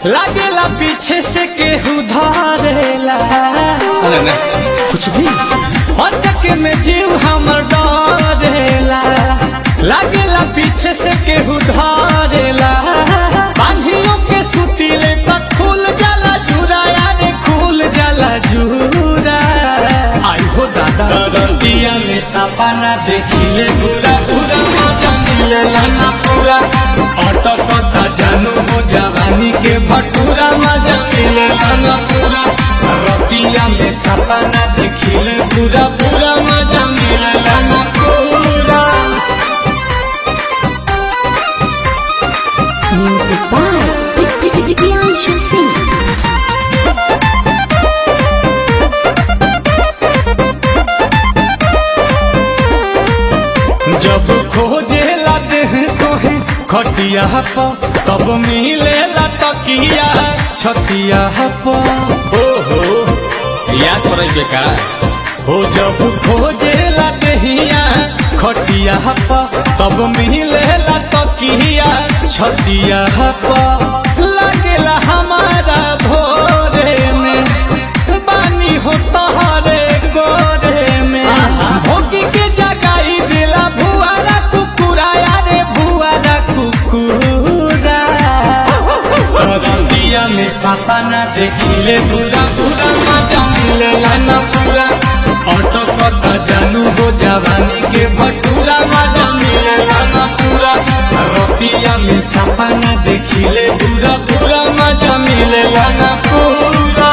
लागेला पीछे से केहू धरेला अरे ना कुछ भी अचक में जीव हमर डरेला लागेला पीछे से केहू धरेला बांधियों के सुतीले तक खुल जाला जुरा यारे खुल जाला जुरा आई हो दादा दरतिया में सपना देखिले पूरा पूरा मजा मिलेला ना पूरा अटकता जानू हो जवानी के भटूरा मजा मिलेला ना पूरा रतिया में सपना देखिले पूरा पूरा मजा मिलेला ना पूरा Music by Priyanshu Singh. जब खोजे लाते हैं तोहे खटिया पर तब मिले ला तकिया छतिया पर ओहो याद पड़े बेका हो जब खोजे ला दहिया खटिया पर तब मिले ला तकिया छतिया पर लगेला हमारा भोरे में बानी हो तहरे गोरे में भोगी के जगाई दिला भुआरा कुकुरा यारे भुआरा कुकुरा रतिया में सपना देखिले पूरा पूरा मजा मिलेला ना पूरा अटकता जानू हो जवानी के भटूरा मजा मिलेला ना पूरा रतिया में सपना देखिले पूरा पूरा मजा मिलेला ना पूरा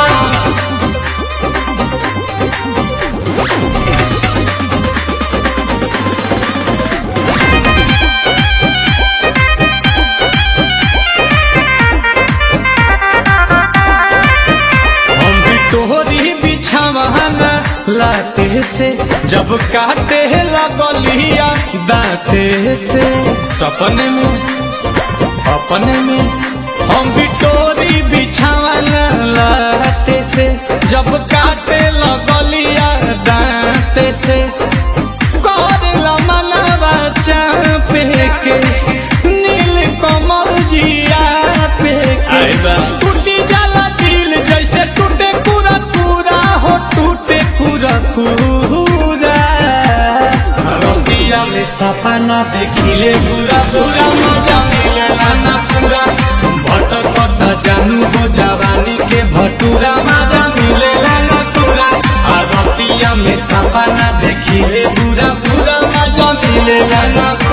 हम भी तोहरी बिछावाना लाते से जब काटे लगलिया दाते से सपने में अपने में हम भी तोरी बिछावाना लाते से जब काटे लगलिया दाते से करला मनवा चापे के नील कमल जिया पे आई बा। टूटी जाला दिल जैसे टूटे पूरा पूरा हो टूटे पूरा पूरा रतिया में सपना देखिले पूरा पूरा मजा मिलेला ना पूरा भटकता जानू हो जवानी के भटूरा मजा मिलेला ना पूरा आ रतिया में सपना देखिले पूरा पूरा मजा मिलेला ना